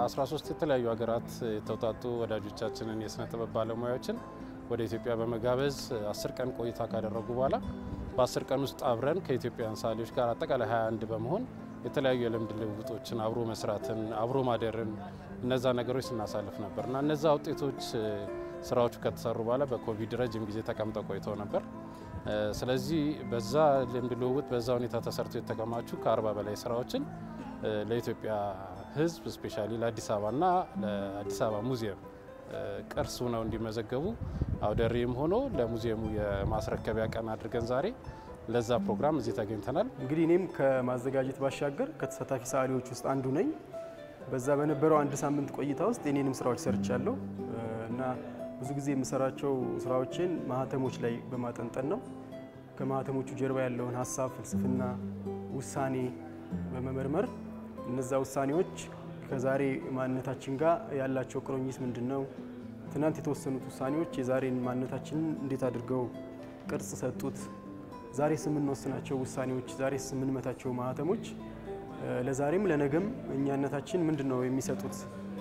ከ13 የተለያዩ ሀገራት የተውጣጡ ወዳጆቻችንን የስነ ጥበብ ባለሙያዎችን ወደ ኢትዮጵያ በመጋበዝ አስር ቀን ቆይታ ካደረጉ በኋላ በአስር ቀን ውስጥ አብረን ከኢትዮጵያውያን ሰዓሊዎች ጋር አጠቃላይ 21 በመሆን የተለያዩ የልምድ ልውውጦችን አብሮ መስራትን አብሮ ማደርን እነዛ ነገሮች ስናሳልፍ ነበር እና እነዛ ውጤቶች ስራዎቹ ከተሰሩ በኋላ በኮቪድ ረጅም ጊዜ ተቀምጠው ቆይተው ነበር። ስለዚህ በዛ ልምድ ልውውጥ በዛ ሁኔታ ተሰርተው የተከማቹ ከአርባ በላይ ስራዎችን ለኢትዮጵያ ሕዝብ ስፔሻሊ ለአዲስ አበባና ለአዲስ አበባ ሙዚየም ቅርስ ሆነው እንዲመዘገቡ አውደ ርዕይም ሆኖ ለሙዚየሙ የማስረከቢያ ቀን አድርገን ዛሬ ለዛ ፕሮግራም እዚህ ተገኝተናል። እንግዲህ እኔም ከማዘጋጀት ባሻገር ከተሳታፊ ሰዓሊዎች ውስጥ አንዱ ነኝ። በዛ በነበረው አንድ ሳምንት ቆይታ ውስጥ የኔንም ስራዎች ሰርቻለሁ እና ብዙ ጊዜ የምሰራቸው ስራዎችን ማህተሞች ላይ በማጠንጠን ነው። ከማህተሞቹ ጀርባ ያለውን ሀሳብ፣ ፍልስፍና፣ ውሳኔ በመመርመር እነዛ ውሳኔዎች ከዛሬ ማንነታችን ጋር ያላቸው ቁርኝት ምንድን ነው? ትናንት የተወሰኑት ውሳኔዎች የዛሬን ማንነታችንን እንዴት አድርገው ቅርጽ ሰጡት? ዛሬስ የምንወስናቸው ውሳኔዎች፣ ዛሬስ የምንመታቸው ማህተሞች ለዛሬም ለነገም እኛነታችን ምንድን ነው የሚሰጡት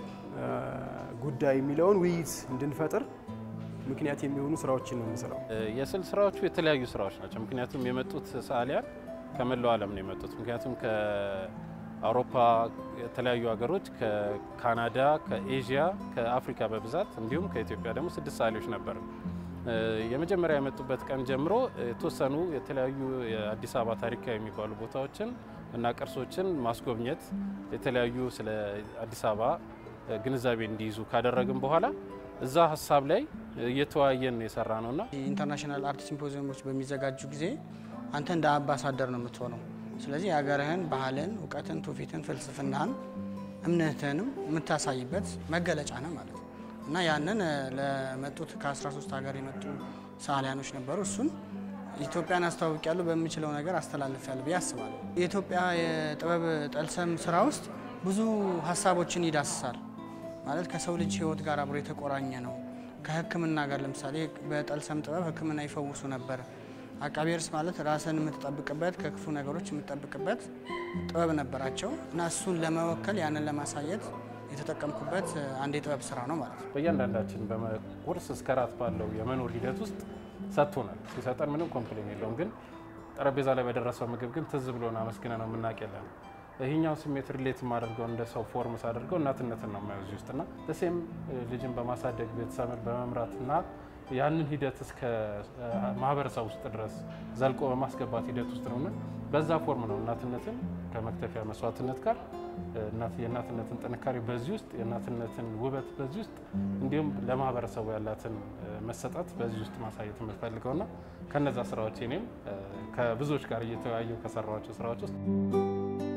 ጉዳይ የሚለውን ውይይት እንድንፈጥር ምክንያት የሚሆኑ ስራዎችን ነው የምንሰራው። የስዕል ስራዎቹ የተለያዩ ስራዎች ናቸው። ምክንያቱም የመጡት ሰዓሊያን ከመላው ዓለም ነው የመጡት። ምክንያቱም ከአውሮፓ የተለያዩ ሀገሮች፣ ከካናዳ፣ ከኤዥያ፣ ከአፍሪካ በብዛት እንዲሁም ከኢትዮጵያ ደግሞ ስድስት ሰዓሊዎች ነበር። የመጀመሪያ የመጡበት ቀን ጀምሮ የተወሰኑ የተለያዩ የአዲስ አበባ ታሪካዊ የሚባሉ ቦታዎችን እና ቅርሶችን ማስጎብኘት የተለያዩ ስለ አዲስ አበባ ግንዛቤ እንዲይዙ ካደረግን በኋላ እዛ ሀሳብ ላይ እየተወያየን የሰራ ነውና ኢንተርናሽናል አርት ሲምፖዚየሞች በሚዘጋጁ ጊዜ አንተ እንደ አምባሳደር ነው የምትሆነው። ስለዚህ የሀገርህን ባህልን፣ እውቀትን፣ ትውፊትን፣ ፍልስፍናህን፣ እምነትህንም የምታሳይበት መገለጫ ነው ማለት ነው እና ያንን ለመጡት ከ13 ሀገር የመጡ ሰዓሊያኖች ነበሩ። እሱን ኢትዮጵያን አስተዋውቅ ያሉ በምችለው ነገር አስተላልፍ ያለ ብዬ አስባለሁ። የኢትዮጵያ የጥበብ ጠልሰም ስራ ውስጥ ብዙ ሀሳቦችን ይዳስሳል ማለት ከሰው ልጅ ሕይወት ጋር አብሮ የተቆራኘ ነው። ከሕክምና ጋር ለምሳሌ በጠልሰም ጥበብ ሕክምና ይፈውሱ ነበር። አቃቤ እርስ ማለት ራስን የምትጠብቅበት ከክፉ ነገሮች የምትጠብቅበት ጥበብ ነበራቸው እና እሱን ለመወከል ያንን ለማሳየት የተጠቀምኩበት አንድ የጥበብ ስራ ነው ማለት ነው። በእያንዳንዳችን በቁርስ እስከ ራት ባለው የመኖር ሂደት ውስጥ ሰጥቶናል። ሲሰጠን ምንም ኮምፕሌን የለውም። ግን ጠረጴዛ ላይ በደረሰው ምግብ ግን ትዝ ብሎን አመስግነ ነው የምናውቅ የለን። ይህኛው ስሜት ሪሌት የማደርገው እንደ ሰው ፎርም ሳደርገው እናትነትን ነው የማየው እዚህ ውስጥና ደሴም ልጅን በማሳደግ ቤተሰብን በመምራት እና ያንን ሂደት እስከ ማህበረሰብ ውስጥ ድረስ ዘልቆ በማስገባት ሂደት ውስጥ ነውና በዛ ፎርም ነው እናትነትን ከመክተፊያ መስዋዕትነት ጋር የእናትነትን ጥንካሬ በዚህ ውስጥ የእናትነትን ውበት በዚህ ውስጥ እንዲሁም ለማህበረሰቡ ያላትን መሰጠት በዚህ ውስጥ ማሳየት የምፈልገውና ከነዛ ስራዎች እኔም ከብዙዎች ጋር እየተወያየው ከሰራኋቸው ስራዎች ውስጥ